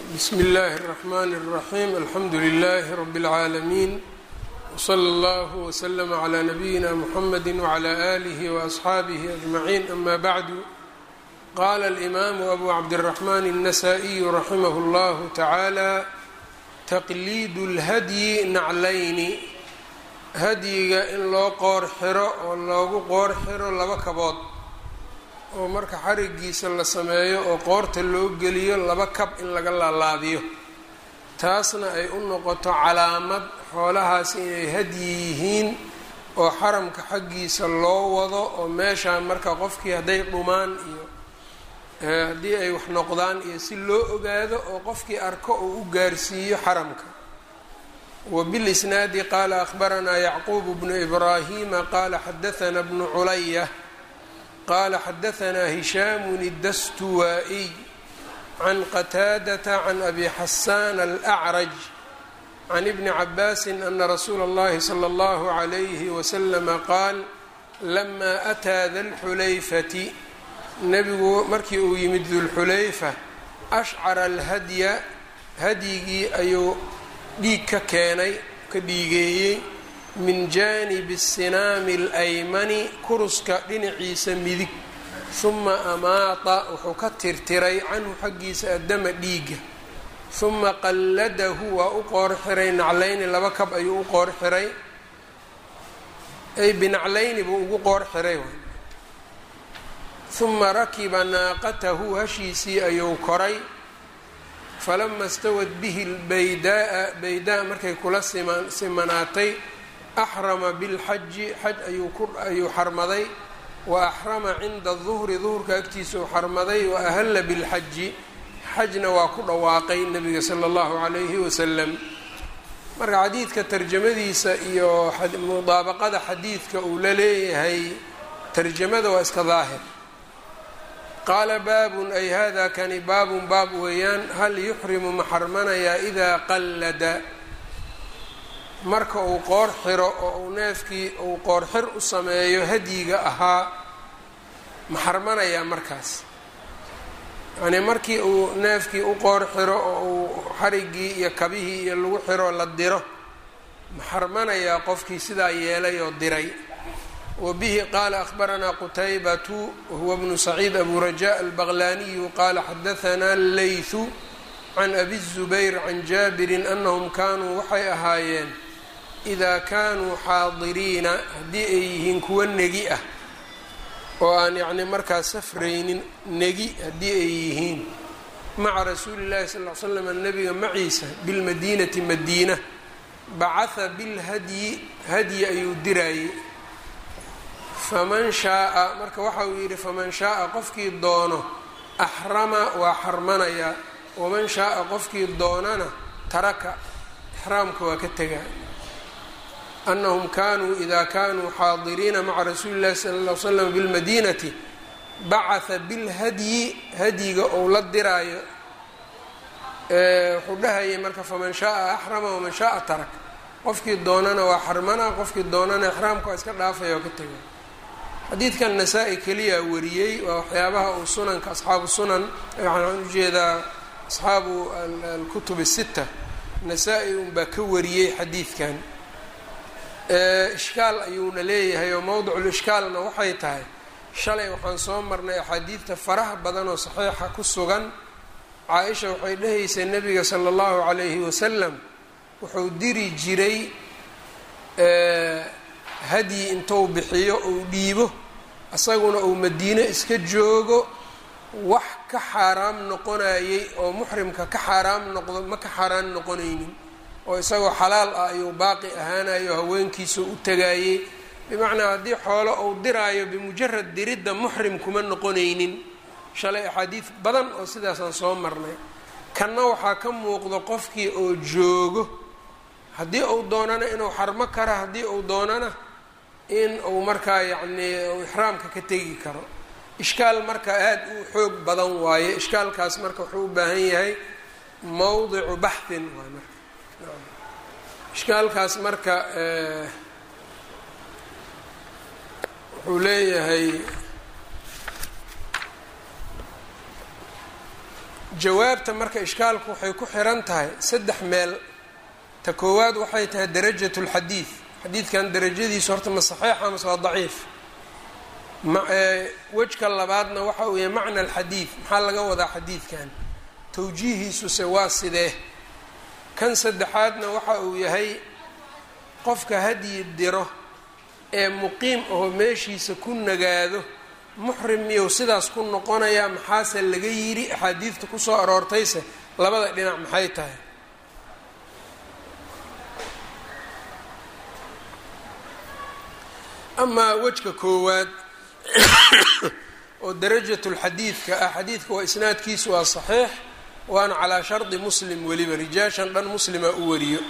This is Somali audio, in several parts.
bsmi اllahi الرحmn الرaxيm alxamdu لlh rb العaalمين wslى اllah وslm عlى nabiyina mxamedi وعlى آlih وأصxaabih أجmaعin ama bعdu qala الإmam abu cabdالرaحman النasائي raximah اllah taعalى taqlid اlhadyi naclayni hadyiga in loo qoor xiro oo loogu qoor xiro laba kabood oo marka xarigiisa la sameeyo oo qoorta loo geliyo laba kab in laga laalaabiyo taasna ay u noqoto calaamad xoolahaas inay hadyi yihiin oo xaramka xaggiisa loo wado oo meeshaan marka qofkii hadday dhumaan iyo haddii ay wax noqdaan iyo si loo ogaado oo qofkii arko uu u gaarsiiyo xaramka wbilisnaadi qaala akhbaranaa yacquub bnu ibraahima qaala xadaana bnu culaya qala xadaanaa hishaamu اdastuwaa'iy can qataadata can abi xasaan alأcraj can ibni cabaasi ana rasuula اllahi slى اllahu عalayhi waslama qaal lama ataa dalxulayfati nebigu markii uu yimid dulxulayfa ashcara alhadya hadyigii ayuu dhiig ka keenay ka dhiigeeyey min jaanibi sinaami alaymani kuruska dhinaciisa midig huma amaata wuxuu ka tirtiray canhu xaggiisa addama dhiigga huma qalladahu waa u qoor xiray naclayni laba kab ayuu u qoor xiray ay binaclayni buu ugu qoor xiray huma rakiba naaqatahu hashiisii ayuu koray falama stawad bihi lbaydaaa baydaa markay kula simanaatay axrama bilxaji xaj ayuu xarmaday wa axrama cinda duhri duhurka agtiisa uu xarmaday wa ahalla bilxaji xajna waa ku dhawaaqay nabiga sala allahu calayhi wasalam marka xadiidka tarjamadiisa iyo mudaabaqada xadiidka uu la leeyahay tarjamada waa iska daahir qaala baabun ay hada kani baabun baab weeyaan hal yuxrimu ma xarmanayaa idaa qallada marka uu qoor xiro oo uu neefkii uu qoor xir u sameeyo hadyiga ahaa ma xarmanayaa markaas yacnii markii uu neefkii u qoor xiro oo uu xarigii iyo kabihii iyo lagu xiro la diro ma xarmanayaa qofkii sidaa yeelay oo diray wa bihi qaala akhbaranaa qutaybatu wahuwa bnu saciid abu rajaa albaqlaaniyu qaala xadahanaa leythu can abi الzubayr can jaabirin anahum kaanuu waxay ahaayeen idaa kaanuu xaadiriina haddii ay yihiin kuwa negi ah oo aan yacni markaa safraynin negi haddii ay yihiin maca rasuuli llahi sal l slam nabiga maciisa bilmadiinati madiina bacatha bilhadyi hadyi ayuu diraayey faman shaaa marka waxa uu yidhi faman shaaa qofkii doono axrama waa xarmanayaa waman shaaa qofkii doonana taraka ixraamka waa ka tegaa anahum kaanuu ida kanuu xaadiriina maca rasuuli llahi sala ll l slam bilmadiinati bacatha bilhadyi hadyiga ou la diraayo wuxuu dhahayay marka faman shaaa axrama waman shaaa tarak qofkii doonana waa xarmana qofkii doonana ixraamka waa iska dhaafaya oo ka tegaa xadiidkan nasaa-i keliyaa wariyey waa waxyaabaha uu sunanka asxaabu sunan waxaan ujeedaa asxaabu alkutub الsita nasaa-i unbaa ka wariyey xadiidkan ishkaal ayuuna leeyahay oo mowdiculishkaalna waxay tahay shalay waxaan soo marnay axaadiidta faraha badan oo saxiixa ku sugan caa-isha waxay dhahaysay nebiga sala allahu calayhi wasalam wuxuu diri jiray hadyi intuu bixiyo uu dhiibo isaguna uu madiino iska joogo wax ka xaaraam noqonayay oo muxrimka ka xaaraam noqdo ma ka xaaraan noqonaynin oo isagoo xalaal ah ayuu baaqi ahaanayo haweenkiisa u tagaayey bimacnaa haddii xoolo uu diraayo bimujarad diridda muxrim kuma noqonaynin shalay axaadiid badan oo sidaasaan soo marnay kanna waxaa ka muuqdo qofkii oo joogo haddii uu doonana inuu xarmo karo haddii uu doonana in uu markaa yacnii uu ixraamka ka tegi karo ishkaal marka aada u xoog badan waaye ishkaalkaas marka wuxuu u baahan yahay mowdicu baxhin waay marka ishkaalkaas marka wuxuu leeyahay jawaabta marka ishkaalku waxay ku xiran tahay saddex meel ta koowaad waxay tahay darajat lxadiid xadiidkan darajadiisu horta ma saxiixa mase waa daciif wejka labaadna waxa uu yahay macna alxadiid maxaa laga wadaa xadiidkan tawjiihiisuse waa sidee kan saddexaadna waxa uu yahay qofka hadyi diro ee muqiim aho meeshiisa ku nagaado muxrim miyuu sidaas ku noqonayaa maxaase laga yidhi axaadiidta kusoo aroortayse labada dhinac maxay tahay amaa wejka koowaad oo darajatulxadiidka ah xadiidka waa isnaadkiisu waa saxiix waana calaa shardi muslim weliba rijaashan dhan muslima u wariyo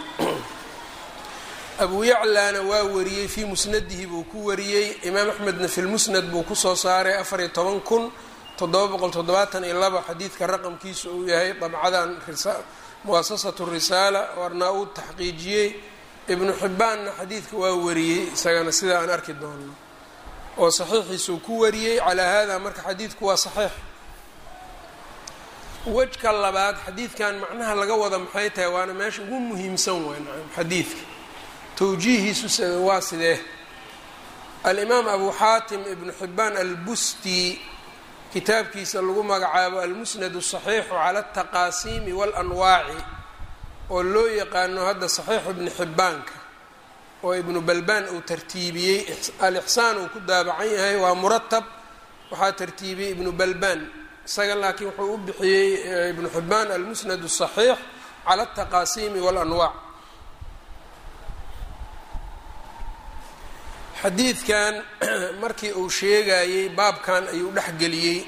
abu yaclaana waa wariyey fii musnadihi buu ku wariyey imaam axmedna fi lmusnad buu kusoo saaray afariyo toban kun toddoba boqol toddobaatan iyo laba xadiidka raqamkiisu uu yahay dabcadan muasasatu risaala warnaa uu taxqiijiyey ibnu xibbaanna xadiidka waa wariyey isagana sida aan arki doono oo saxiixiisuu ku wariyey calaa hada marka xadiidku waa saxiix wejka labaad xadiidkan macnaha laga wada maxay tahay waana meesha ugu muhiimsan waay nacam xadiidka towjiihiisu waa sidee alimaam abu xaatim ibnu xibbaan albusti kitaabkiisa lagu magacaabo almusnad asaxiixu cala altaqaasiimi waalanwaaci oo loo yaqaano hadda saxiixu ibni xibbaanka oo ibnu balbaan uu tartiibiyey alixsaan uu ku daabacan yahay waa muratab waxaa tartiibiyey ibnu balbaan isaga laakiin wuxuu u bixiyey ibnu xibbaan almusnad asaxiix cala altaqaasiimi waalanwaac xadiidkan markii uu sheegayey baabkan ayuu dhexgeliyey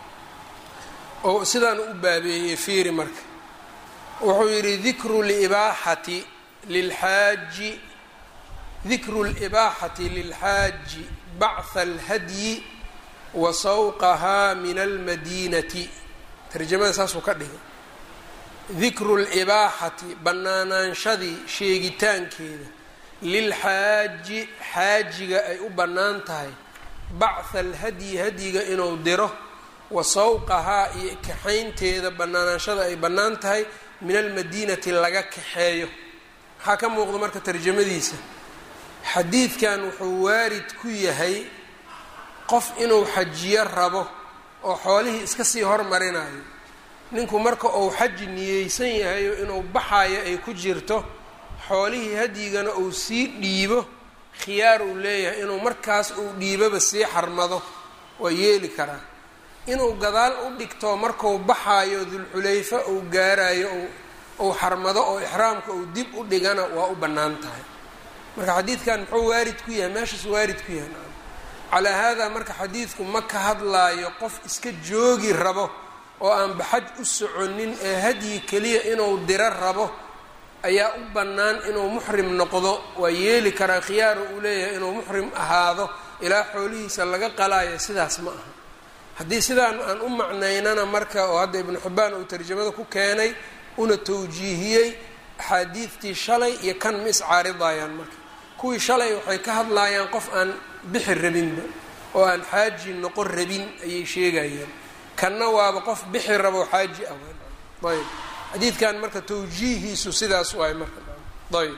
oo sidaan u baabeeyey fiiri marka wuxuu yidhi dikru libaaxati lilxaaji dikru libaaxati lilxaaji bactha alhadyi wa sawqahaa min almadiinati tarjamada saasuu ka dhigay dikru libaaxati bannaanaanshadii sheegitaankeeda lilxaaji xaajiga ay u bannaan tahay bactha alhadyi hadyiga inuu diro wa sawqahaa iyo kaxaynteeda bannaanaanshada ay bannaan tahay min almadiinati laga kaxeeyo maxaa ka muuqda marka tarjamadiisa xadiidkan wuxuu waarid ku yahay qof inuu xajiyo rabo oo xoolihii iska sii hormarinayo ninku marka uu xaji niyeysan yahayo inuu baxayo ay ku jirto xoolihii hadyigana uu sii dhiibo khiyaar uu leeyahay inuu markaas uu dhiiboba sii xarmado waa yeeli karaa inuu gadaal u dhigto marku baxaayo dulxulayfa uu gaarayo uu xarmado oo ixraamka uu dib u dhigana waa u bannaan tahay marka xadiidkan muxuu waarid ku yahay meeshaas waarid ku yahay calaa haadaa marka xadiidku ma ka hadlaayo qof iska joogi rabo oo aan baxaj u soconin ee hadyi keliya inuu diro rabo ayaa u bannaan inuu muxrim noqdo waa yeeli karaa khiyaara uu leeyahay inuu muxrim ahaado ilaa xoolihiisa laga qalaayo sidaas ma aha haddii sidaan aan u macnaynana marka oo hadda ibnu xibbaan uu tarjamada ku keenay una tawjiihiyey axaadiidtii shalay iyo kan ma iscaaridayaan marka kuwii shalay waxay ka hadlaayaan qof aan bixi rabinba oo aan xaaji noqon rabin ayay sheegayeen kanna waaba qof bixi rabo xaaji ah ayb xadiidkan marka tawjiihiisu sidaas waay marka ayb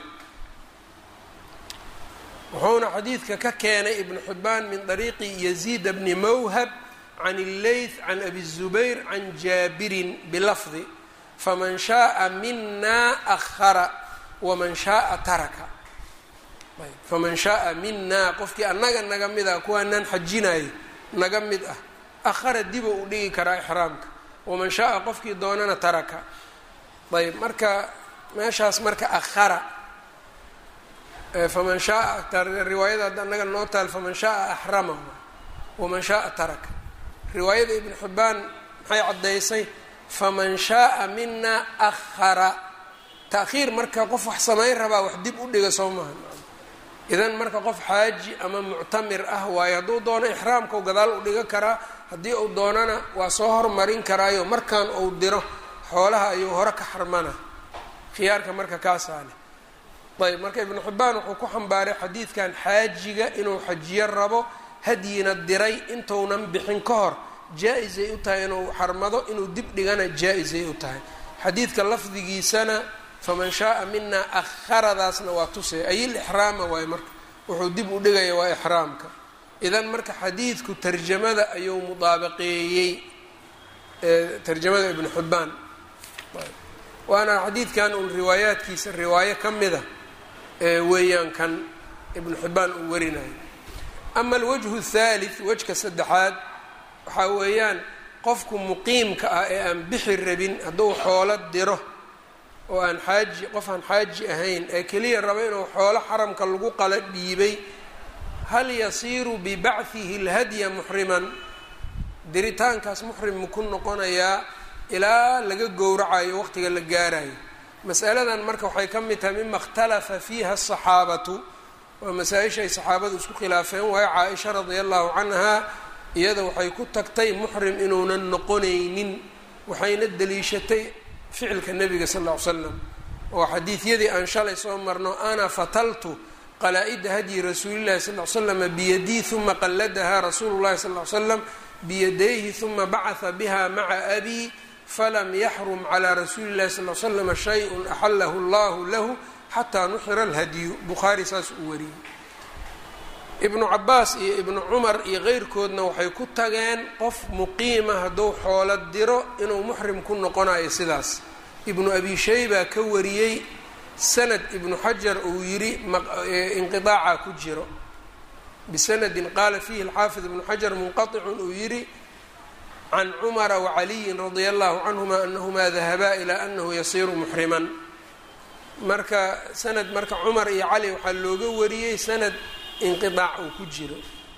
wuxuuna xadiidka ka keenay ibnu xibbaan min dariiqi yaziid bni mawhab can illeyth can abi الzubayr can jaabirin bilafdi faman shaءa mina ahara waman shaءa taraka faman shaءa minaa qofkii annaga naga mid ah kuwaanaan xajinayo naga mid ah ahara diba u dhigi karaa ixraamka waman shaءa qofkii doonana taraka ayb marka meeshaas marka ahara faman shaaa riwaayada hadda annaga noo taal faman shaءa axrama waman shaءa taraka riwaayada ibn xibbaan maxay caddaysay faman shaءa mina ahara taakhiir marka qof wax samayn rabaa wax dib u dhiga soo maha idan marka qof xaaji ama muctamir ah waayo hadduu doono ixraamkau gadaal u dhiga karaa haddii uu doonana waa soo hormarin karaayo markaan uu diro xoolaha ayuu hore ka xarmana khiyaarka marka kaasaa leh ayb marka ibnu xibbaan wuxuu ku xambaaray xadiidkan xaajiga inuu xajiyo rabo hadyina diray intuunan bixin ka hor jaa-isay u tahay inuu xarmado inuu dib dhigana jaa-isay u tahay xadiidka lafdigiisana faman shaaa minaa akharadaasna waa tusay ayil ixraama waayo marka wuxuu dib u dhigaya waa ixraamka idan marka xadiidku tarjamada ayuu mudaabaqeeyey tarjamada ibnu xibbaan waana xadiidkan uun riwaayaadkiisa riwaayo ka mida weeyaan kan ibnu xibbaan uu warinayo ama alwajhu thalith wejka saddexaad waxaa weeyaan qofku muqiimka ah ee aan bixi rabin hadduu xoolo diro oo aan xaaji qof aan xaaji ahayn ee keliya rabo inuu xoolo xaramka lagu qala dhiibay hal yasiiru bibacdihi lhadya muxriman diritaankaas muxrim maku noqonayaa ilaa laga gowracayo waqtiga la gaarayo masaladan marka waxay ka mid tahay mima ikhtalafa fiiha asaxaabatu waa masaa-isha ay saxaabadu isku khilaafeen waayo caa-isha radia allahu canha iyada waxay ku tagtay muxrim inuunan noqonaynin waxayna daliishatay ficilka nebiga sal ll ly slam oo xadiidyadii aan shalay soo marno ana fataltu qalaa-ida hadyi rasuulillahi sal ly slama biyadii uma qalladaha rasuulu llahi sal ly slam biyadayhi uma bacatha biha maca abi falam yaxrum calaa rasuuli llahi sal l slama shay-un axalahu allahu lahu xataa nuxira alhadyu bukhaari saas uu wariyey ibnu cabaas iyo ibnu cumar iyo keyrkoodna waxay ku tageen qof muqiima hadduu xoolo diro inuu muxrim ku noqonayo sidaas ibnu abi shayba ka wariyey sanad ibnu xajar uu yidhi inqiaaca ku jiro bisanadin qaala fiihi alxaafid ibnu xajar munqaطicun uu yidhi can cumara wacaliyin radia allahu canhuma anahumaa dahabaa ilaa anahu yasiiru muxriman marka sanad marka cumar iyo cali waxaa looga wariyey sanad inqiaac uu ku jiro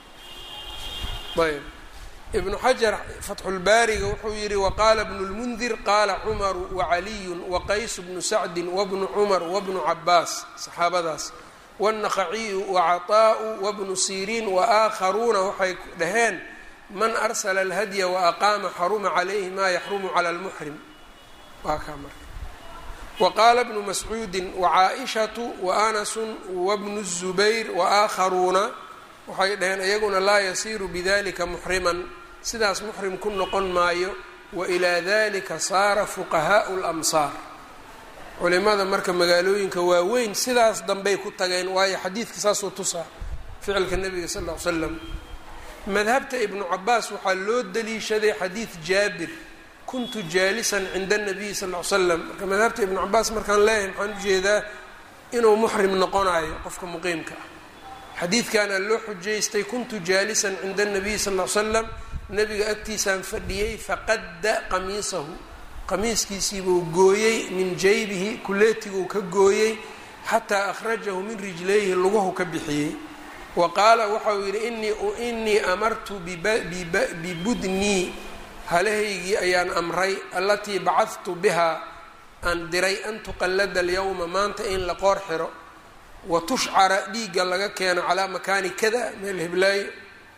ayb ibnu xajar fatxulbaariga wuxuu yihi waqaala bnu lmundir qaala cumaru wacaliyu waqays bnu sacdin wabnu cumar wabnu cabaas saxaabadaas wاnaqaciyu wacaطaa'u wabnu siriin waakharuuna waxay dhaheen man arsla اlhadya waaqaama xaruma calayhi ma yaxrumu cala اlmuxrim waa kaa marka waqaala bnu mascuudi wacaaishatu waanasu wabnu الzubayr waakharuuna waxay dhaheen iyaguna laa yasiiru bidalika muxriman sidaas muxrim ku noqon maayo wailaa dalika saara fuqahaau اlamsaar culimada marka magaalooyinka waaweyn sidaas dambey ku tageen waayo xadiidka saasuu tusaa ficilka nebiga sal ll ly slam madhabta ibnu cabaas waxaa loo daliishaday xadiid jaabir kuntu jaalisan cinda nabiyi sal ly slam marka madhabta ibnu cabaas markaan leeyahay maxaan ujeedaa inuu muxrim noqonayo qofka muqiimka ah xadiidkaana loo xujaystay kuntu jaalisan cinda nabiyi sal ly slam nabiga agtiisaan fadhiyey faqadda qamiisahu qamiiskiisiibuu gooyey min jaybihi kuleetiguu ka gooyey xataa akhrajahu min rijlayhi lugahu ka bixiyey wa qaala waxauu yidhi inii inii amartu bibudnii halahaygii ayaan amray allatii bacadtu bihaa aan diray an tuqallada alyawma maanta in la qoor xiro wa tushcara dhiigga laga keeno calaa makaani kada meel hiblaayo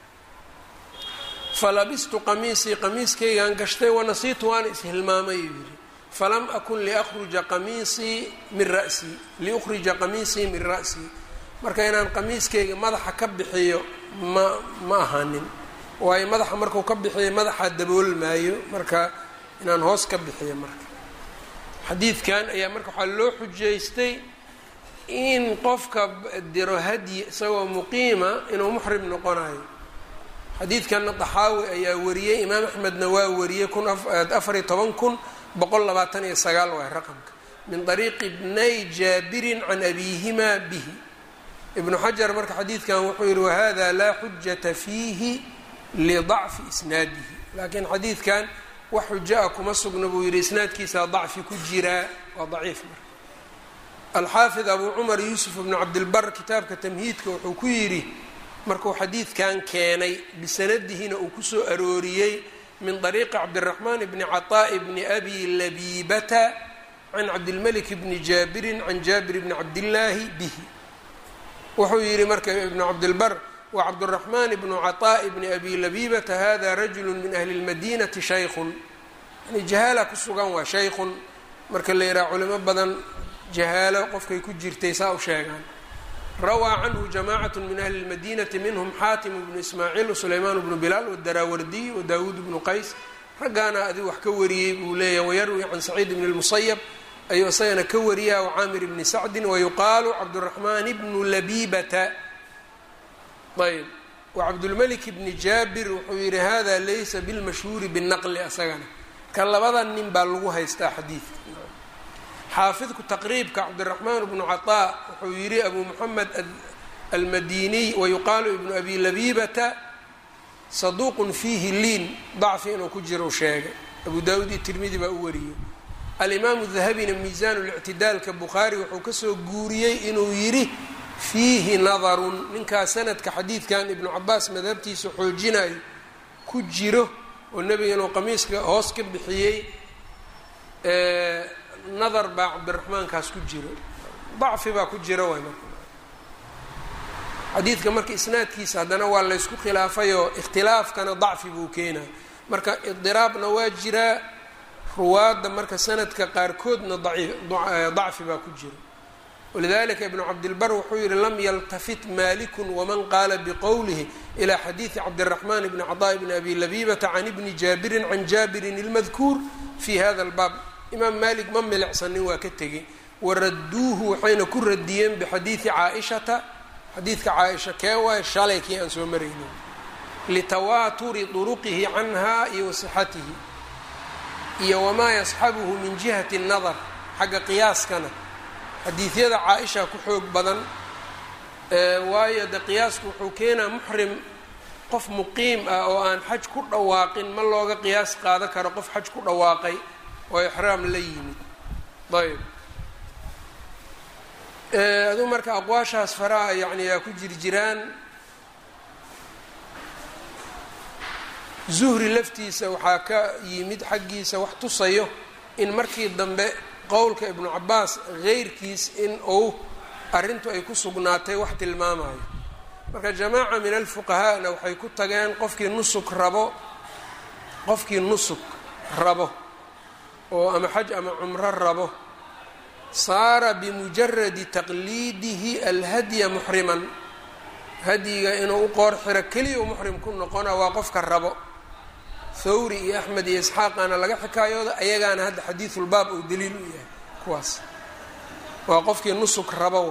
falabistu qamiisii qamiiskaygaan gashtay wanasiitu waana ishilmaamay uu yidhi falam akun liakhruja qamiisii min rasii liukhrija qamiisii min ra'sii marka inaan qamiiskayga madaxa ka bixiyo ma ma ahanin waayo madaxa markuu ka bixiyo madaxa daboolmaayo marka inaan hoos ka bixiyo marka xadiidkan ayaa marka waxaa loo xujaystay in qofka diro hadyi isagoo muqiima inuu muxrim noqonayo xadiidkanna daxaawi ayaa wariyey imaam axmedna waa wariyey kun afariyo toban kun boqol labaatan iyo sagaal waay raqamka min ariiqi bnay jaabirin can abiihimaa bihi ibnu xajar marka xadiidkan wuxuu yihi wahada laa xujata fiihi lidacfi isnaadihi laakiin xadiidkan wax xujo a kuma sugna buu yihi isnaadkiisaa dacfi ku jiraa waa daciif marka alxaafid abu cumar yuusuf bnu cabdilbar kitaabka tamhiidka wuxuu ku yidhi markuu xadiidkan keenay bisanadihina uu kusoo arooriyey min طariiqi cabdالraxmaan bni caطaaءi bni abi labibata can cabdilmalik bni jaabirin can jaabir bni cabdillaahi bihi wuxuu yihi marka ibnu cabdilbar wa cabdالraxmaan bnu caطaaءi bni abi labibata hada rajulu min ahli اlmadinati shaykun yani jahaala ku sugan waa shaykun marka la yidhaha culimo badan jahaalo qofkay ku jirtay saa u sheegaan rawaa canhu jamacat min ahli اlmadinati minhm xaatim bnu ismaaciil sulaymaan bnu bilaal wdaraawardiy wadaawuud bnu qays raggaana adi wax ka wariyey buu leeyahy wayarwi can saciid bn اlmusayab ayuu isagana ka wariyaa wcaamir bni sacdi wayuqaalu cabdالraxmaan bnu labibata ayb wcabdulmalik bni jaabir wuxuu yihi hada laysa bilmashhuuri bالnaqli asagana ka labada nin baa lagu haystaa xadiidka xaafidku taqriibka cabdiraxmaan bnu caطaa wuxuu yihi abu moxamed almadiniy wayuqaalu ibnu abi labibata saduuqun fiihi liin dacfi inuu ku jiro sheegay abu daawuud iyo tirmidi baa u wariyey alimaamu dahabina miisaan lictidaalka bukhaari wuxuu kasoo guuriyey inuu yidhi fiihi nadarun ninkaa sanadka xadiidkan ibnu cabaas madhabtiisa xoojinayo ku jiro oo nebiga inuu qamiiska hoos ka bixiyey nadar baa cabdiraxmaankaas ku jiro dacfi baa ku jira waay marka xadiidka marka isnaadkiisa haddana waa laysku khilaafayoo ikhtilaafkana dacfi buu keenaa marka idiraabna waa jiraa ruwaadda marka sanadka qaarkoodna dacfi baa ku jira walidalika ibnu cabdilbar wuxuu yihi lam yaltafit malikun waman qaala biqowlihi ilaa xadiidi cabdiraxmaan bni caطaa bni abi labibata can ibni jaabirin can jaabirin ilmadkuur fi hada lbaab imaam malik ma milicsanin waa ka tegey waradduuhu waxayna ku radiyeen bixadiidi caaishata xadiidka caaisha kee waaye shalay kii aan soo maraynin litawaaturi duruqihi canha iyo wasixatihi iyo wamaa yasxabuhu min jihati nadar xagga qiyaaskana xadiidyada caa-isha ku xoog badan waayo de qiyaasku wuxuu keenaa muxrim qof muqiim ah oo aan xaj ku dhawaaqin ma looga qiyaas qaado karo qof xaj ku dhawaaqay oo ixraam la yimid ayb aduu marka aqwaashaas faraha yani aa ku jir jiraan zuhri laftiisa waxaa ka yimid xaggiisa wax tusayo in markii dambe qowlka ibnu cabaas heyrkiis in uu arrintu ay ku sugnaatay wax tilmaamayo marka jamaaca min alfuqahaana waxay ku tageen qofkii nusuk rabo qofkii nusuk rabo oo ama xaj ama cumro rabo saara bimujaradi taqliidihi alhadya muxriman hadyiga inuu u qoor xiro keliya u muxrim ku noqona waa qofka rabo thawri iyo axmed iyo isxaaqaana laga xikaayooda ayagaana hadda xadiisulbaab uu daliil u yahay kuwaas waa qofkii nusuk rabo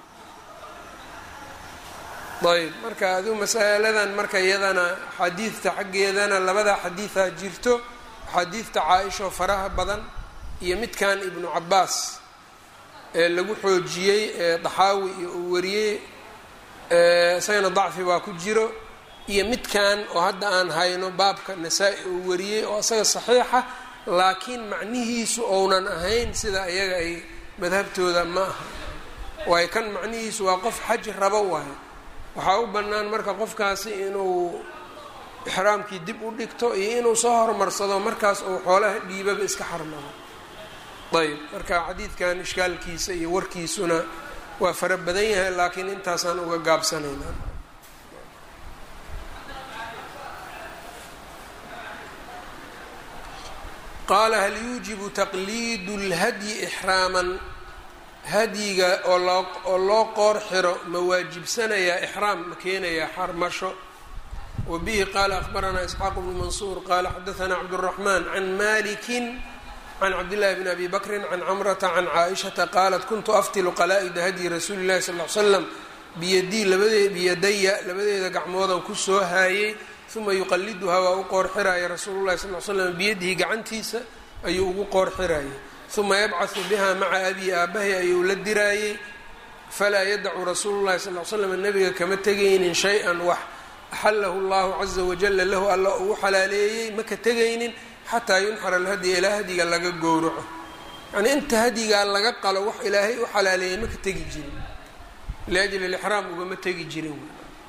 ayb marka aduu masaladan marka iyadana xadiidta xaggeedana labada xadiidaa jirto xadiidta caa-ishaoo faraha badan iyo midkan ibnu cabaas ee lagu xoojiyey ee daxaawi iyo uu wariyey isagana dacfi baa ku jiro iyo midkan oo hadda aan hayno baabka nasaa-i uu wariyey oo isaga saxiixa laakiin macnihiisu ounan ahayn sida iyaga ay madhabtooda ma aha waayo kan macnihiisu waa qof xaj rabo waayo waxaa u bannaan marka qofkaasi inuu ixraamkii dib u dhigto iyo inuu soo horumarsado markaas uu xoolaha dhiibaba iska xarmado ayb marka xadiidkan ishkaalkiisa iyo warkiisuna waa fara badan yahay laakiin intaasaan uga gaabsanaynaa qaala hal yuujibu taqliidu اlhadyi ixraaman hadyiga oo loo oo loo qoor xiro ma waajibsanayaa ixraam ma keenayaa xarmasho wa bihi qaala akhbaranaa isxaaq bnu mansuur qaala xadaanaa cabdالraxmaan can maliki can cabdillahi bn abi bakri can camrata can caaishata qaalat kuntu aftilu qalaa-ida hadyi rasuuli llahi sal l slam biyadii labadee biyadaya labadeeda gacmoodan ku soo haayey uma yuqaliduhaa waa u qoor xiraaya rasuulu llahi sal l slam biyadihi gacantiisa ayuu ugu qoor xiraayay uma yabcahu biha maca abii aabahay ayuu la diraayey falaa yadacu rasuulu llahi sal l slam nabiga kama tegaynin shay-an wax axalahu llahu caza wajala lahu alla uu xalaaleeyey maka tegaynin xataa yunxara alhadya ilaa hadyiga laga gowraco yanii inta hadyigaa laga qalo wax ilaahay u xalaaleeyay maka tegi jirin liajli lixraam ugama tegi jirin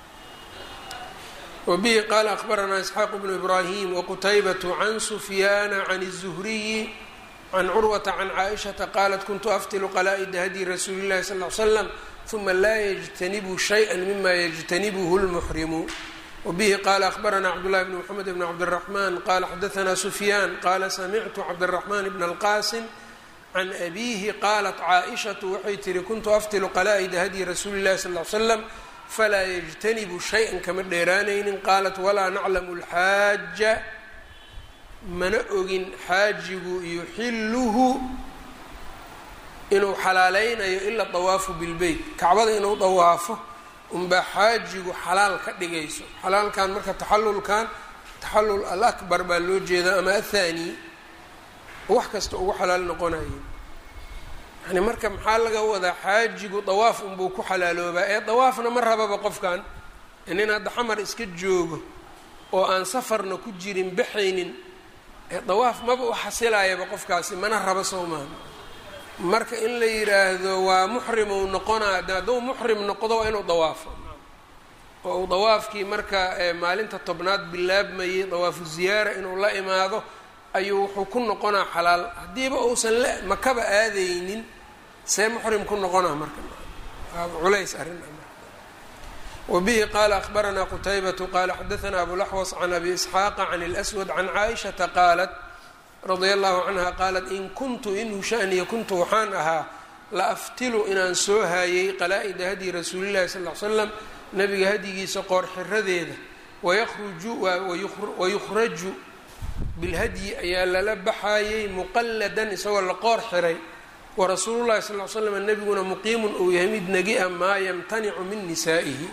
wbihi qaala akhbaranaa isxaaq bnu ibraahim waqutaybatu can sufyaana can الzuhriyi can curwata can caaishata qaalat kuntu aftilu qalaa-ida hadyi rasuuli llahi sal l slam uma laa yajtanibu shayئa mima yajtanibuhu lmuxrimu wbihi qaala akhbaranaa cabdullahi bn mxamed bn cabdالraxman qala xadaanaa sufyaan qaala samictu cabdالraxman bn اlqasim can abiihi qaalat caaishatu waxay tihi kuntu aftilu qalaa-ida hadyi rasuuli llahi sal l slam falaa yajtanibu shay-an kama dheeraanaynin qaalat walaa naclamu lxaaja mana ogin xaajigu yuxilluhu inuu xalaaleynayo ila dawaafu bilbeyt kacbada inuu dawaafo unbaa xaajigu xalaal ka dhigayso xalaalkan marka taxallulkan taxallul al akbar baa loo jeedaa ama athani wax kasta ugu xalaal noqonayo yani marka maxaa laga wadaa xaajigu dawaaf unbuu ku xalaaloobaa ee dawaafna ma rababa qofkan nin hadda xamar iska joogo oo aan safarna ku jirin baxaynin ee dawaaf maba u xasilayaba qofkaasi mana raba soo maaha marka in la yidhaahdo waa muxrim uu noqonaa de hadduu muxrim noqdo waa inuu dawaafo oo uu dawaafkii marka maalinta tobnaad bilaabmayay dawaafu ziyaara inuu la imaado ayuu wuxuu ku noqonaa xalaal haddiiba uusan la makaba aadaynin see muxrim ku noqonaa marka culays arrin wabihi qaala akhbaranaa qutaybatu qaala xadaanaa abulaxwas can abi isxaaqa can اlswad can caaishata qaalat radia allahu canha qaalat in kuntu inhu shaniya kuntu waxaan ahaa la aftilu inaan soo haayay qalaa-ida hadyi rasuulillahi sal l slam nabiga hadyigiisa qoor xiradeeda wayruju wayukhraju bilhadyi ayaa lala baxaayey muqalladan isagoo la qoor xiray warasuulullahi sal l slam nebiguna muqiimun uu yahay mid nagi a maa yamtanicu min nisaa'ihi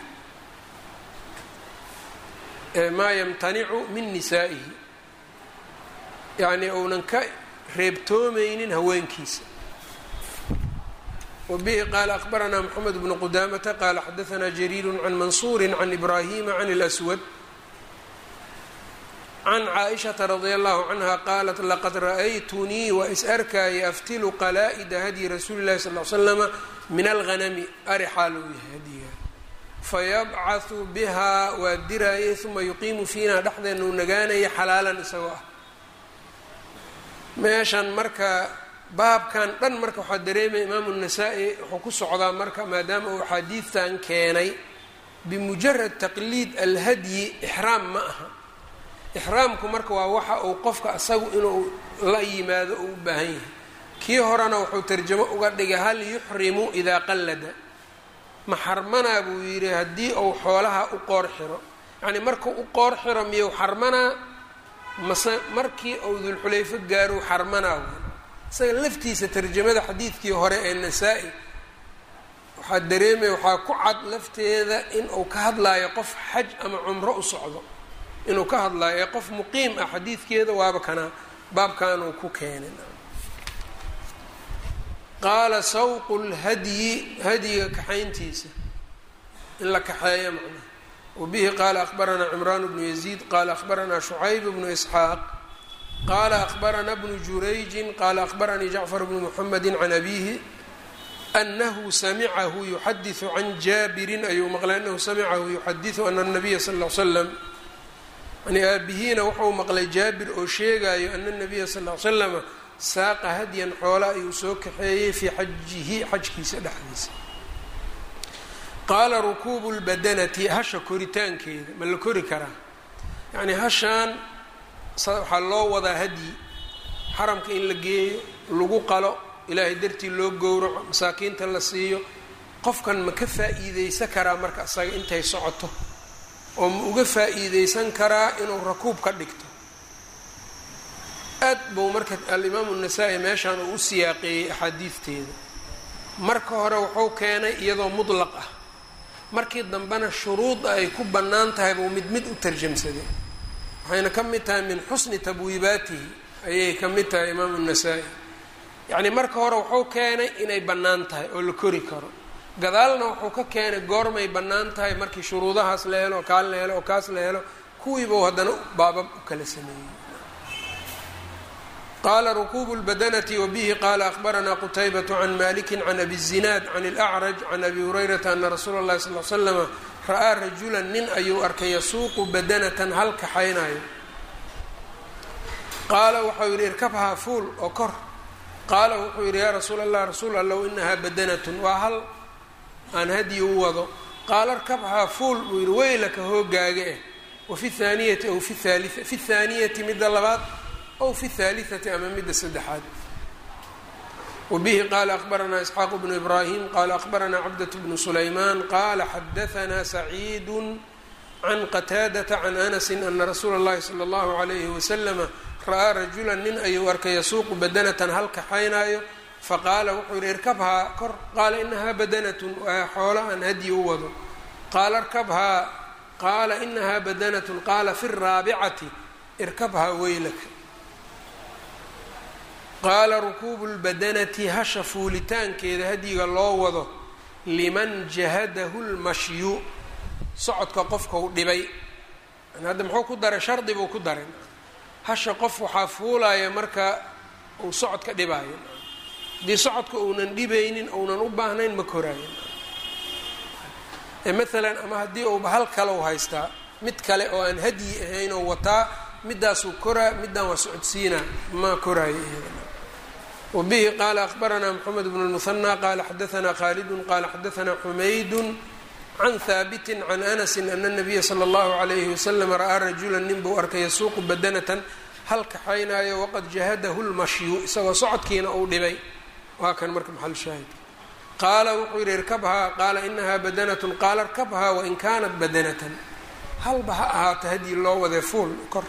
maa yamtanicu min nisaa'ihi yacnii uunan ka reebtoomaynin haweenkiisa wabihi qaala akhbaranaa moxamed bnu qudaamata qaala xadaanaa jariiru can mansuuri can ibraahima can اlswad can caaishata radia allahu canha qaalat laqad ra'aytunii waa is arkaayay aftilu qalaa-ida hadyi rasuuli llahi sal l slama min alghanami ari xaal uu yahay hadyiga fayabcahu bihaa waa diraayay uma yuqiimu fiina dhexdeena uu nagaanaya xalaalan isagoo ah meeshan marka baabkan dhan marka waxaa dareemaya imaamu nasaa-i wuxuu ku socdaa marka maadaama uu axaadiidtan keenay bimujarad taqliid alhadyi ixraam ma aha ixraamku marka waa waxa uu qofka asagu inuu la yimaado uu u baahan yahay kii horena wuxuu tarjamo uga dhigay hal yuxrimu idaa qallada ma xarmanaa buu yidhi haddii uu xoolaha u qoor xiro yacnii markuu u qoor xiro miyuu xarmanaa mase markii uu dulxulayfo gaaruu xarmanaa isaga laftiisa tarjamada xadiidkii hore ee nasaa-i waxaa dareemaya waxaa ku cad lafteeda in uu ka hadlaayo qof xaj ama cumro u socdo inuu ka hadlaayo ee qof muqiim ah xadiidkeeda waaba kana baabkanuu ku keenay qaala sawqu lhadyi hadyiga kaxayntiisa in la kaxeeyo macnaha wabihi qaala akhbaranaa cimraan bnu yaziid qaala akhbaranaa shucayb bnu isxaaq qaala akhbaranaa bnu jurayjin qaala akhbaranii jacfar bnu muxamedi can abiihi anahu samicahu yuxadiثu can jaabirin ayuu maqlay anahu samicahu yuxadiثu ana الnabiya sal ll slam yani aabihiina wuxuu maqlay jaabir oo sheegayo ana الnabiya sal ll slama saaqa hadyan xoola ayuu soo kaxeeyey fii xajihi xajkiisa dhexdiisa qaala rukuubu lbadanati hasha koritaankeeda ma la kori karaa yacnii hashaan waxaa loo wadaa hadyi xaramka in la geeyo lagu qalo ilaahay dartii loo gowraco masaakiinta la siiyo qofkan ma ka faa-iideysan karaa marka asaga intay socoto oo ma uga faa-iideysan karaa inuu rakuub ka dhigto aad buu marka alimaamu nasaa-i meeshaan uu u siyaaqeeyey axaadiidteeda marka hore wuxuu keenay iyadoo mudlaq ah markii dambena shuruuda ay ku bannaan tahay buu mid mid u tarjamsaday waxayna ka mid tahay min xusni tabwiibaatihi ayay ka mid tahay imaamu nasaa-i yacnii marka hore wuxuu keenay inay bannaan tahay oo la kori karo gadaalna wuxuu ka keenay goormay bannaan tahay markii shuruudahaas la helo oo kaan la helo oo kaas la helo kuwiibuu haddana baabab u kala sameeyey qala rkuub اlbadanati wbihi qala akhbaranaa qtaybaة can maliki can abi الzinaad can اlأcraj can abi hurayrata ana rasuula اllahi sal l slama ra'aa rajula nin ayuu arkay yasuuqu badanatan hal kaxaynayo qaala waxau yihi irkabhaa fuul oo kor qaala wuxuu yihi yaa rasuul allah rasuul allow inahaa badanatun waa hal aan hadyi u wado qaala irkabhaa fuul buu yihi weylaka hoogaaga eh wafi اthaaniyati aw fi haali fi اthaaniyati midda labaad ow fi اthaalitثati ama midda saddexaad wbihi qala akbaranaa isxaaq bnu ibrahim qala akbaranaa cabdaة bnu sulayman qala xadaanaa saciidu can qataadata can anasi ana rasuula اllahi salى اllahu عalayhi waslama ra'aa rajula nin ayuu arkay yasuuqu badanatan hal kaxaynaayo faqaala wuxuu yihi irkabhaa kor qaala inahaa badanatun waa xoolo aan hadyi u wado qaala irkabhaa qaala inahaa badanatun qaala fi raabicati irkabhaa weylaka qaala rukuubu lbadanati hasha fuulitaankeeda hadyiga loo wado liman jahadahu lmashyu socodka qofkau dhibay hadda muxuu ku daray shardi buu ku daray hasha qof waxaa fuulaya marka uu socodka dhibaayo haddii socodka uunan dhibaynin uunan u baahnayn ma koraayo maalan ama haddii uuba hal kale u haystaa mid kale oo aan hadyi ahayn oo wataa midaasuu koraa middaan waa socodsiinaa ma koraayo iyada wbihi qala akbaranaa mxamed bn اlmuhanى qala xadaanaa khalidu qala xadaanaa xumaydu can haabiti can anasi ana الnabiya slى اllahu عalayhi waslm ra'aa rajula nin buu arkay yasuuqu badanatan hal kaxaynaayo waqad jahadahu lmashyu isagoo socodkiina uu dhibay waa kan marka maxal shaahid qaala wuxuu yihi irkabhaa qaala inaha badanatn qaala irkabhaa wain kanat badanatan halba ha ahaata hadii loo wadee fuul kor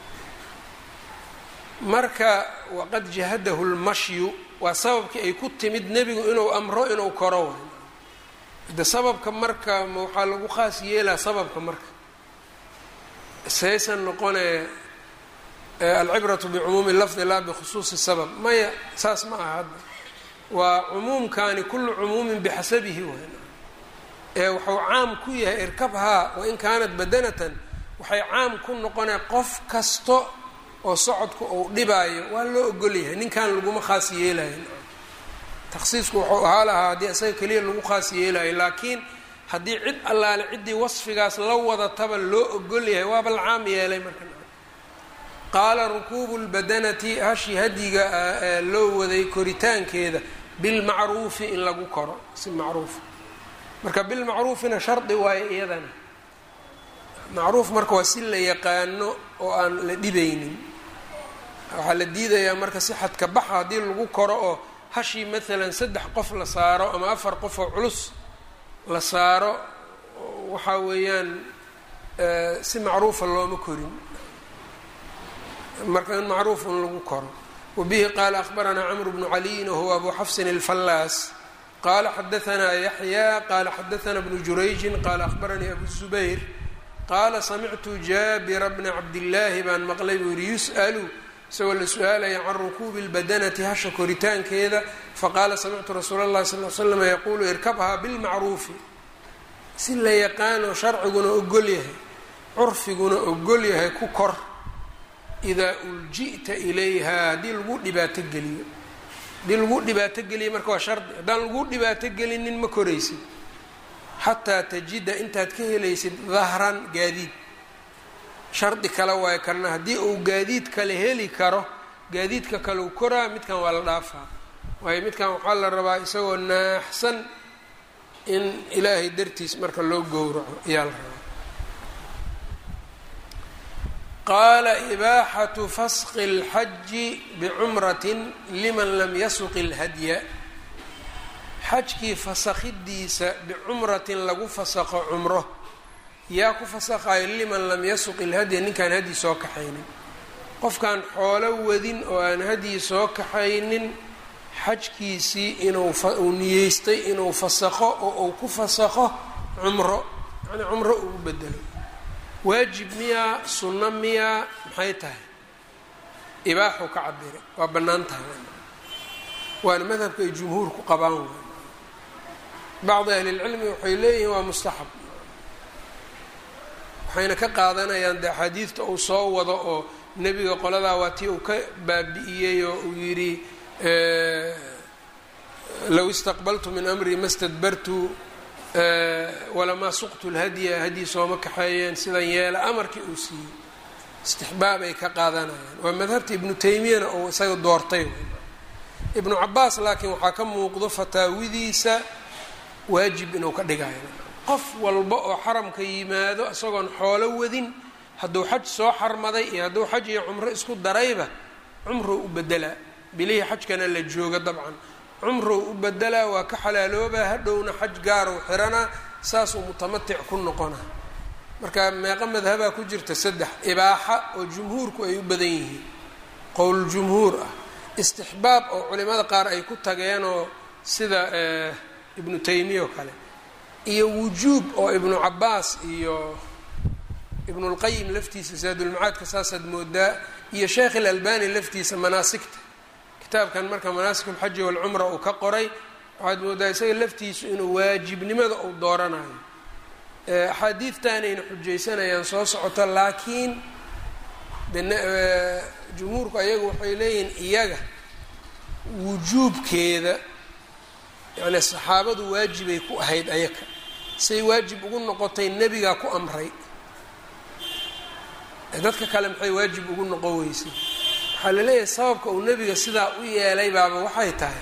marka waqad jahadahu lmashyu waa sababkii ay ku timid nebigu inuu amro inuu koro way de sababka marka waxaa lagu khaas yeelaa sababka marka saysan noqonee alcibratu bicumuumi lafdi laa bikhusuusi sabab maya saas ma aha hadda waa cumuumkani kullu cumuumin bixasabihi way ee wuxuu caam ku yahay irkabhaa wain kaanat badanatan waxay caam ku noqonee qof kasto oo socodku uu dhibaayo waa loo ogolyahay ninkan laguma khaas yeelayo takhsiisku wuxuu ahaa lahaa haddii isaga keliya lagu khaas yeelayo laakiin haddii cid allaale ciddii wasfigaas la wadataba loo ogolyahay waaba la caam yeelay marka qaala rukuubu lbadanati hashi hadyiga ee loo waday koritaankeeda bilmacruufi in lagu koro si macruufa marka bilmacruufina shardi waayo iyadana macruuf marka waa si la yaqaano oo aan la dhibaynin waxaa la diidayaa marka si xadka baxa haddii lagu koro oo hashii maalan saddex qof la saaro ama afar qof oo culus la saaro waxaa weeyaan si macruufa looma korin marka in macruuf in lagu koro wabihi qaala akbaranaa camru bnu caliyin wahuwa abu xafsin alfallaas qaala xadaanaa yaxya qaala xadaanaa bnu jurayjin qaala akbaranii abu zubayr qaala samictu jaabira bna cabdillaahi baan maqlay buu yihi yus'alu isagoo la su-aalaya can rukuubi lbadanati hasha koritaankeeda faqaala samictu rasuula اllahi sal l slam yaquulu irkabhaa bilmacruufi si la yaqaano sharciguna ogol yahay curfiguna ogol yahay ku kor idaa ulji'ta ilayha haddii lagu dhibaato geliyo haddii lagu dhibaato geliyo marka waa shardi haddaan lagu dhibaato gelinin ma koraysid xataa tajida intaad ka helaysid dahran gaadiid shardi kale waayo karna haddii uu gaadiid kale heli karo gaadiidka kale u koraa midkan waa la dhaafaa waayo midkan waxaa la rabaa isagoo naaxsan in ilaahay dartiis marka loo gowraco ayaa la rabaa qaala ibaaxatu fasqi اlxaji bicumratin liman lam yasuqi اlhadya xajkii fasakhidiisa bicumratin lagu fasaqo cumro yaa ku fasaqayo liman lam yasuq ilhadya ninkaan hadyi soo kaxaynin qofkaan xoolo wadin oo aan hadyi soo kaxaynin xajkiisii inuu uu niyeystay inuu fasaqo oo uu ku fasaqo cumro yani cumro uu u bedelo waajib miyaa sunno miyaa maxay tahay ibaaxuu ka cabire waa bannaan tahay waana madhabka ay jumhuurku qabaan waay bacdi ahlilcilmi waxay leeyihiin waa mustaxab waxayna ka qaadanayaan de axaadiidta uu soo wado oo nebiga qoladaa waa tii uu ka baabi'iyey oo uu yidhi low istaqbaltu min amrii ma stadbartu walamaa suqtu lhadya hadyi sooma kaxeeyeen sidan yeela amarkii uu siiyey istixbaab ay ka qaadanayaan waa madhabta ibnu taymiyana uu isaga doortay ibnu cabaas laakiin waxaa ka muuqdo fataawidiisa waajib inuu ka dhigayo qof walba oo xaramka yimaado isagoon xoolo wadin hadduu xaj soo xarmaday iyo hadduu xaj iyo cumro isku darayba cumrou u bedelaa bilihii xajkana la jooga dabcan cumrow u bedelaa waa ka xalaaloobaa hadhowna xaj gaarow xiranaa saasuu mutamatic ku noqonaa marka meeqa madhabaa ku jirta saddex ibaaxa oo jumhuurku ay u badan yihiin qowl jumhuur ah istixbaab oo culimada qaar ay ku tageenoo sida ibnu taymiya oo kale iyo wujuub oo ibnu cabaas iyo ibnulqayim laftiisa zaadulmacaadka saasaad moodaa iyo sheekh ilalbani laftiisa manaasigta kitaabkan marka manaasik alxaji walcumra uu ka qoray waxaad moodaa isaga laftiisu inuu waajibnimada uu dooranayo axaadiidtaanayna xujaysanayaan soo socoto laakiin jumhuurku ayagu waxay leeyihiin iyaga wujuubkeeda yani saxaabadu waajibay ku ahayd ayaka say waajib ugu noqotay nebigaa ku amray dadka kale maxay waajib ugu noqon weysay waxaa la leeyahay sababka uu nebiga sidaa u yeelay baaba waxay tahay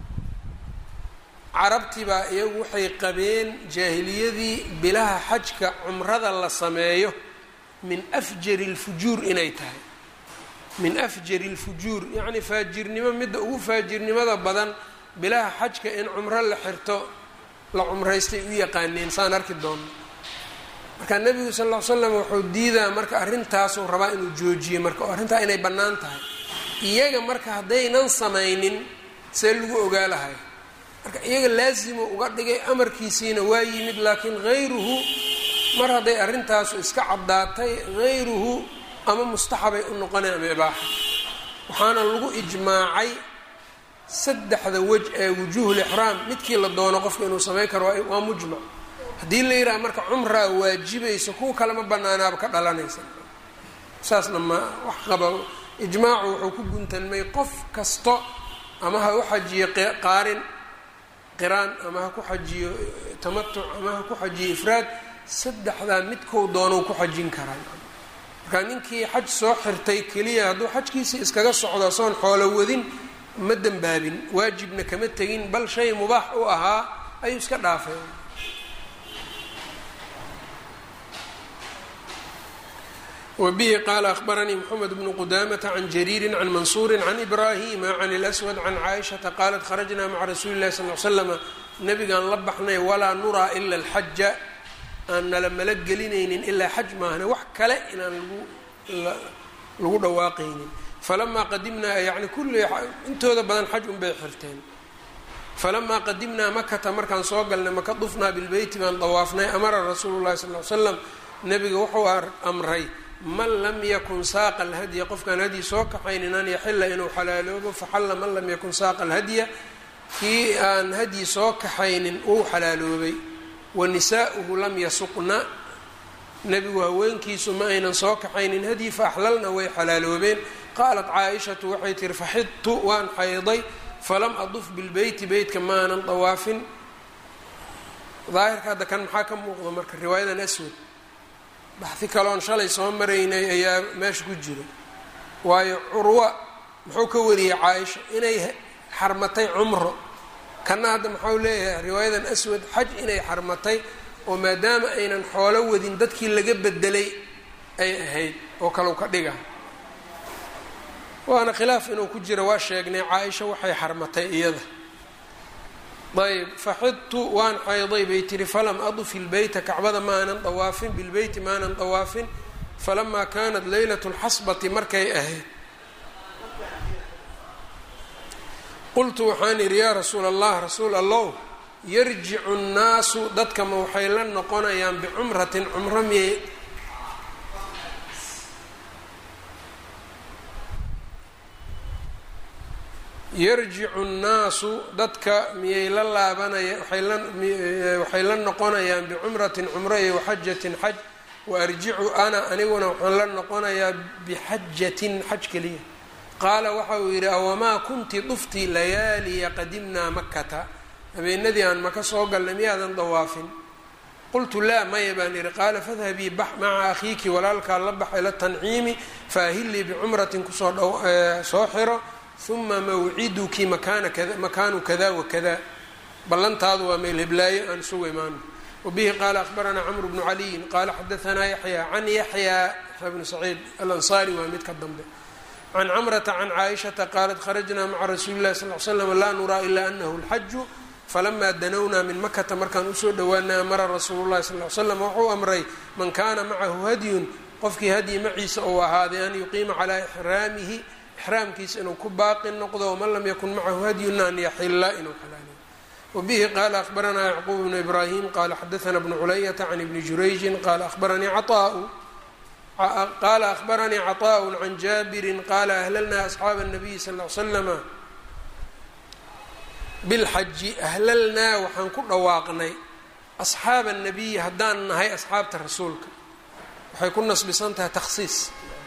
carabtii baa iyagu waxay qabeen jaahiliyadii bilaha xajka cumrada la sameeyo min afjari lfujuur inay tahay min afjari lfujuur yacni faajirnimo midda ugu faajirnimada badan bilaha xajka in cumro la xirto la cumraystay u yaqaaneen saan arki doonno marka nebigu sal ll ly slam wuxuu diidaa marka arrintaasuu rabaa inuu joojiyo marka oo arrintaa inay bannaan tahay iyaga marka haddaynan samaynin see lagu ogaa lahay marka iyaga laasimu uga dhigay amarkiisiina waa yimid laakiin hayruhu mar hadday arrintaasu iska caddaatay hayruhu ama mustaxabay u noqonay ama ibaaxa waxaana lagu ijmaacay saddexda wej ee wujuuhulixraam midkii la doono qofka inuu samayn karo waa mujmac haddii la yidhaha marka cumraa waajibayso kuwa kale ma banaanaaba ka dhalanaysa saasna ma wax qaba ijmaacu wuxuu ku guntanmay qof kasto ama ha u xajiyo qaarin qiraan ama ha ku xajiyo tamatuc ama ha ku xajiyo ifraad saddexdaa midkou doonou ku xajin karaa marka ninkii xaj soo xirtay keliya hadduu xajkiisii iskaga socdo soon xoolo wadin ma dembaabin waajibna kama tegin bal shay mubaax u ahaa ayuu iska dhaafay wbihi qaala akhbaranii mxamed bnu qudamata can jariiri can mansuuri can ibrahima can اlswad can caaishata qaalat kharajnaa maca rasuuli lahi sal l slama nabigaan la baxnay walaa nuraa ila alxaja aan nala mala gelinaynin ilaa xaj maahne wax kale inaan lagu dhawaaqaynin falamaa qadimnaa yani kulli intooda badan xaj unbay xirteen falamaa qadimnaa makata markaan soo galnay maka dufnaa bilbeyti baan dawaafnay amara rasuulu llahi sal l slam nabiga wuxuu amray man lam yakun saaqa alhadya qofkaan hadyi soo kaxaynin an yaxila inuu xalaaloobo faxalla man lam yakun saaqa alhadya kii aan hadyi soo kaxaynin uu xalaaloobay wa nisaa'uhu lam yasuqna nebigu haweenkiisu ma aynan soo kaxaynin hadyi fa axlalna way xalaaloobeen qaalat caa-ishatu waxay tihi faxidtu waan xayday falam aduf bilbeyti beytka maanan dawaafin daahirka hadda kan maxaa ka muuqda marka riwaayadan aswad baxdi kaloon shalay soo maraynay ayaa meesha ku jira waayo curwa muxuu ka wariyey caaisha inay xarmatay cumro kana hadda muxuu leeyahay riwaayadan aswad xaj inay xarmatay oo maadaama aynan xoolo wadin dadkii laga bedelay ay ahayd oo kale u ka dhiga waana khilaaf inuu ku jira waa sheegnay caaisha waxay xarmatay iyada ayb faxidtu waan xayday bay tihi falam aduf ilbeyta kacbada maanan dawaafin bilbeyti maanan dawaafin falamaa kanat leylat lxasbati markay ahayd qultu waxaan idhi yaa rasuul allah rasuul allow yarjicu nnaasu dadkama waxay la noqonayaan bicumratin cumro miyay yarjicu nnaasu dadka miyay la laabanaya waxay la noqonayaan bicumratin cumro iyo waxajatin xaj wa arjicu ana aniguna waxaan la noqonayaa bixajatin xaj keliya qaala waxa uu yidhi awamaa kunti dufti layaaliya qadimnaa makata habeenadii aan maka soo galnay miyaadan dawaafin qultu laa maya baan idhi qaala fadhabii bax maca akhiiki walaalkaa la bax ila tanciimi faahillii bicumratin kusoo soo xiro uma mawciduki makaana kada makaanu kada wakada ballantaadu waa meel heblaayo aan isugu imaano wabihi qaala akhbaranaa camru bnu caliyin qaala xadaanaa yaxya can yaxya yaxya bnu saciid alansaari waa mid ka dambe can camrata can caaishata qaalat kharajnaa maca rasuuli llahi sal l slam laa nuraa ilaa anahu lxaju falamaa danownaa min makata markaan usoo dhowaanay amara rasuulu llahi sal l slam wuxuu amray man kaana macahu hadyun qofkii hadyi maciisa ou ahaaday an yuqiima calaa ixraamihi ixraamkiisa inuu ku baaqi noqdo waman lam yakun macahu hadyun an yaxila inuu xalaaliyo wabihi qaala ahbaranaa yacquub bnu ibraahim qaala xadaana bnu culayata can ibni jurayjin qaala ahbaranii caطaau qaala ahbaranii caطaaء can jaabirin qaala ahlalnaa asxaaba الnabiyi sal ly slama bilxaji ahlalnaa waxaan ku dhawaaqnay asxaaba الnabiyi haddaan nahay asxaabta rasuulka waxay ku nasbisan tahay takhsiis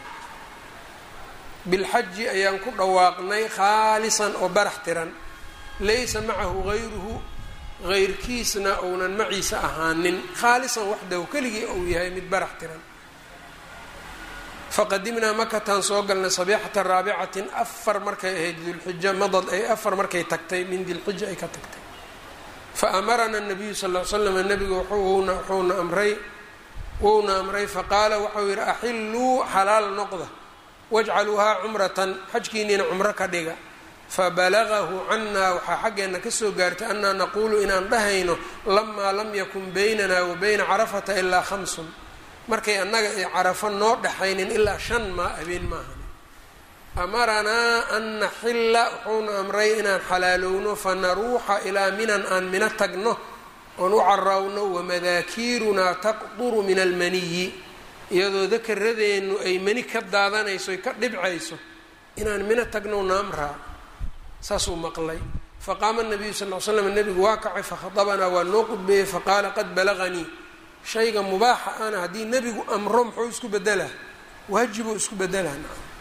bilxaji ayaan ku dhawaaqnay khaalisan oo barax tiran laysa macahu gayruhu gayrkiisna ounan maciisa ahaanin khaalisan waxdahu keligii ou yahay mid barax tiran faqadimnaa makataan soo galnay sabiixata raabicatin afar markay ahayd dilxija madad ay afar markay tagtay min dilxija ay ka tagtay fa amarana nabiyu sal l slam nabiga wuxuuna wuxuuna amray wuuna amray faqaala waxau yidhi axilluu xalaal noqda wajcaluuhaa cumratan xajkiiniina cumro ka dhiga fabalagahu cannaa waxaa xaggeenna kasoo gaartay annaa naquulu inaan dhahayno lamaa lam yakun baynana wa bayna carafata ilaa khamsun markay annaga ay carafo noo dhexaynin ilaa shan maa habeen maahan amaranaa an naxilla wuxuuna amray inaan xalaalowno fanaruuxa ilaa minan aan mino tagno oon u carawno wamadaakiirunaa taqduru min almaniyi iyadoo dakaradeennu ay mani ka daadanayso ay ka dhibcayso inaan mino tagno naamraa saasuu maqlay faqaama nabiyu sal l slam nebigu waa kacay fakhadabanaa waa noo qudbeeyey faqaala qad balaganii shayga mubaaxa ana haddii nebigu amro muxuu isku bedelaa waajibuu isku bedelaa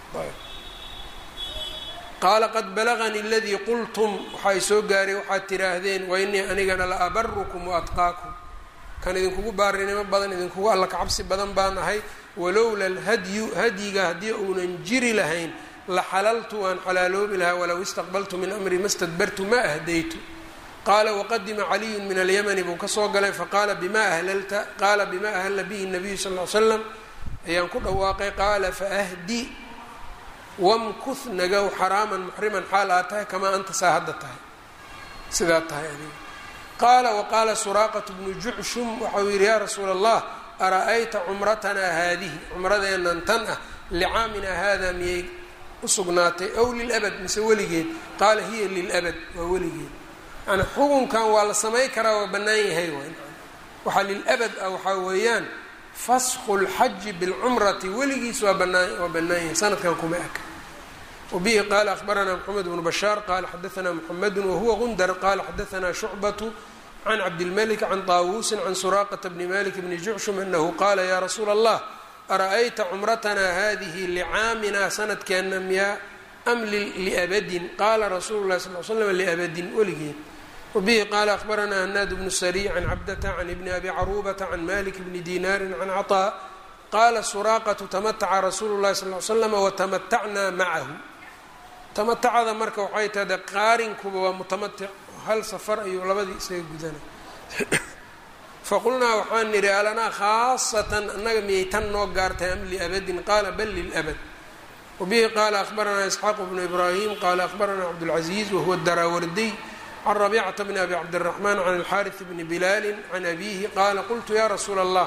qaala qad balaganii aladii qultum waxaa soo gaaray waxaad tiraahdeen wa inii anigana la abarukum waatqaakum kan idinkugu baarinimo badan idinkugu alla kacabsi badan baan ahay walowla alhadyu hadyiga haddii uunan jiri lahayn la xalaltu waan xalaaloobi lahaa walow istaqbaltu min amri ma stadbartu ma ahdaytu qaala waqadima caliyun min alyamani buu kasoo galay faqaala bima ahlalta qaala bima ahalla bihi nabiyu sal ly slam ayaan ku dhawaaqay qaala faahdi wamkuth nagow xaraaman muxriman xaal aad tahay kamaa anta saa hadda tahay sidaa tahay adiga qaala waqaala suraaqatu bnu jucshum waxau yidhi yaa rasuula allah ara-ayta cumratanaa haadihi cumradeennan tan ah licaaminaa hada miyay usugnaatay ow lilabad mise weligeed qaala hiya lilabad waa weligeed yani xukunkan waa la samay karaa waa bannaan yahay waxaa lilabad ah waxaa weeyaan fasku lxaji bilcumrati weligiis waa banaan waa bannaan yahay sanadkan kuma aka wabihi qaala ahbaranaa moxamed bnu bashaar qaala xadaanaa muxamedu wahuwa gundar qaala xadaanaa shucbatu can cabdilmalik can taawuusin can suraaqata bni malik bni jucshum anahu qaala yaa rasuula allah ara-ayta cumratanaa hadihi licaaminaa sanadkeenna miyaa am liabadin qaala rasuulu lahi sal l slam liabadin weligeed wabihi qaala ahbaranaa hanaad bnu sariy can cabdata can ibni abi caruubata can malik bni dinaarin can caطaa qaala suraaqatu tamataca rasuulu llahi sal l slama watamatacnaa macahu tamatacada marka waxay tahda qaarinkuba waa mutamatic hal safar ayuu labadii isaga gudana faqulnaa waxaan nidhi alanaa khaasatan annaga miyay tan noo gaartay am liabadin qaala bal lilabad wabihi qaala ahbaranaa isxaaq bnu ibraahim qaala ahbaranaa cabdاlcaziiz wahuwa daraawardiy can rabicata bni abi cabdiraxmaan can alxaariث bni bilaali can abihi qaala qultu ya rasuula allah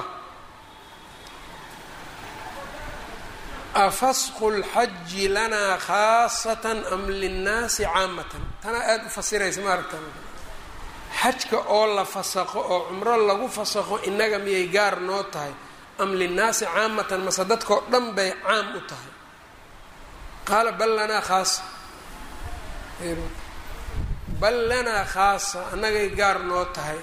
afasqu lxaji lanaa khaasatan am linnaasi caamatan tanaa aada u fasiraysa ma aragta xajka oo la fasaqo oo cumro lagu fasaqo innaga miyay gaar noo tahay am linnaasi caamatan mase dadkao dhan bay caam u tahay qaala bal lanaa khaasa bal lanaa khaasa annagay gaar noo tahay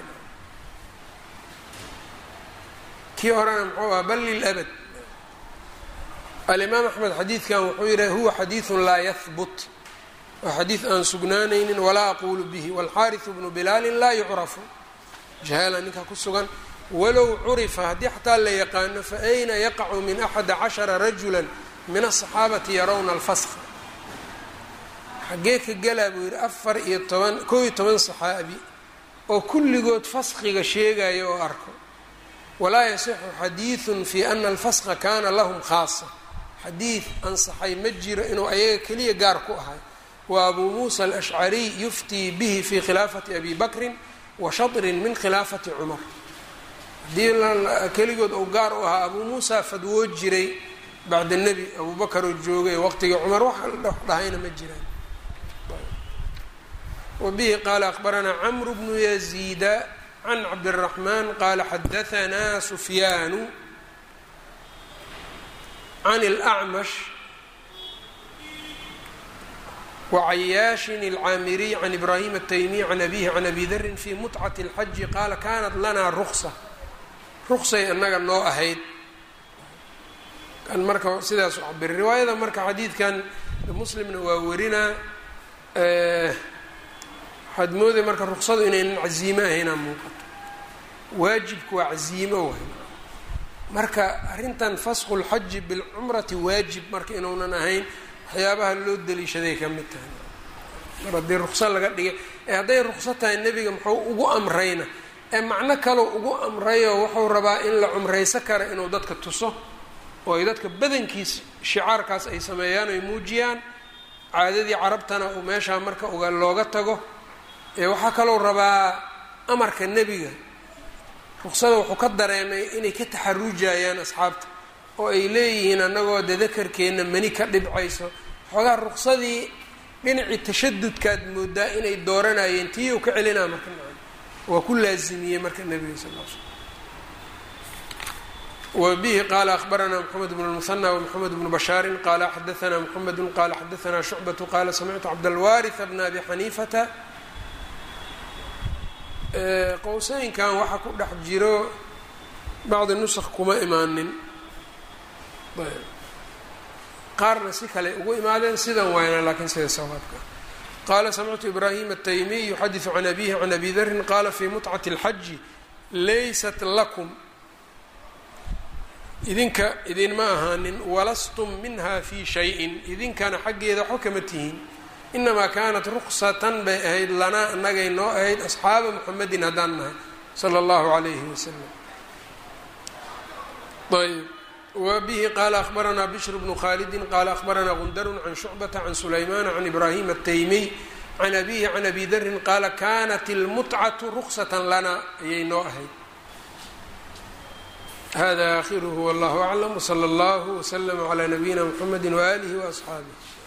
kii horena muxuu aha bal lilabad alimaam axmed xadiidkan wuxuu yidhi huwa xadiidun laa yahbut waa xadiid aan sugnaanaynin walaa aqulu bihi waalxaariثu bnu bilaalin laa yucrafu jahaala ninkaa ku sugan walow curifa haddii xataa la yaqaano faayna yaqacu min axada cashara rajula min aلصaxaabati yarawna alfaska xaggee ka gelaa buu yidhi afar iyo toban koo iyo toban saxaabi oo kulligood faskiga sheegaya oo arko walaa yasixu xadiiثu fi ana alfaska kana lahum khaasa xadiid ansaxay ma jiro inuu ayaga keliya gaar ku ahay wa abuu muusa alashcariy yuftii bihi fi khilaafati abi bakrin wa shatrin min khilaafati cumar haddii keligood uu gaar u ahaa abuu muusa fadwoo jiray bacda nebi abuu bakar oo joogay waqtigii cumar wax dhahayna ma jiraan wbihi qaala akbaranaa cmru bnu yaziida can cabdالraxman qaala xadaanaa sufyaanu can اlأcmash wacayaashin اlcaamiriy can ibrahim الtaymiy can abihi can abi darin fi mutcat اlxaji qaala kanat lanaa ruksa ruksay anaga noo ahayd kan marka sidaas u cabiri riwaayada marka xadiidkan muslimna waa warinaa waxaad mooday marka ruksadu inaynan caziimo ahaynaa muuqato waajibku waa caziimo waay marka arrintan fasqu lxaji bilcumrati waajib marka inuunan ahayn waxyaabaha loo daliishaday ka mid tahay mar haddii rukso laga dhigay ee hadday rukso tahay nebiga muxuu ugu amrayna ee macno kaleu ugu amrayoo wuxuu rabaa in la cumrayso kara inuu dadka tuso oo ay dadka badankiis shicaarkaas ay sameeyaan oy muujiyaan caadadii carabtana uu meeshaa marka uga looga tago waxaa kalou rabaa amarka nebiga ruksada wuxuu ka dareemay inay ka taxarujayaan asxaabta oo ay leeyihiin annagoo dadakarkeenna mani ka dhibcayso xoogaa ruksadii dhinacii tashadudkaad moodaa inay dooranayeen tii u ka celinaa marka waa ku laazimiyey marka nebiga sal l slam wbihi qaala akbaranaa mxamed bn lmuhanى wmxamed bnu bashaarin qaala xadaanaa mxamedu qaala xadaanaa shucbatu qaala samictu cabdalwaariثa bna abi xaniifata qowseynkan waxaa ku dhex jiro bacdi nusq kuma imaanin qaarna si kale ugu imaadeen sidan waayna laakiin sida sawaabka qaala samictu ibraahim الtaymiy yuxadiثu can abihi can abi darin qaala fi mutcati اlxaji laysat lakum idinka idinma ahaanin walastum minha fi shayin idinkana xaggeeda waxba kama tihiin inamaa kaanat ruksatan bay ahayd lanaa annagay noo ahayd asxaaba muxamedin haddaan nahay sala allahu calayhi wasalam ayb wa bihi qaala akhbaranaa bishr bnu khaalidin qaala akhbaranaa gundarun can shucbata can sulaymana can ibraahim ataymiy can abihi can abi darin qaala kanat ilmutcatu ruksatan lana ayay noo ahayd hada akhiruhu wallahu aclam wsala allahu wslama calaa nabiyina mxamedi waaalihi waasxaabih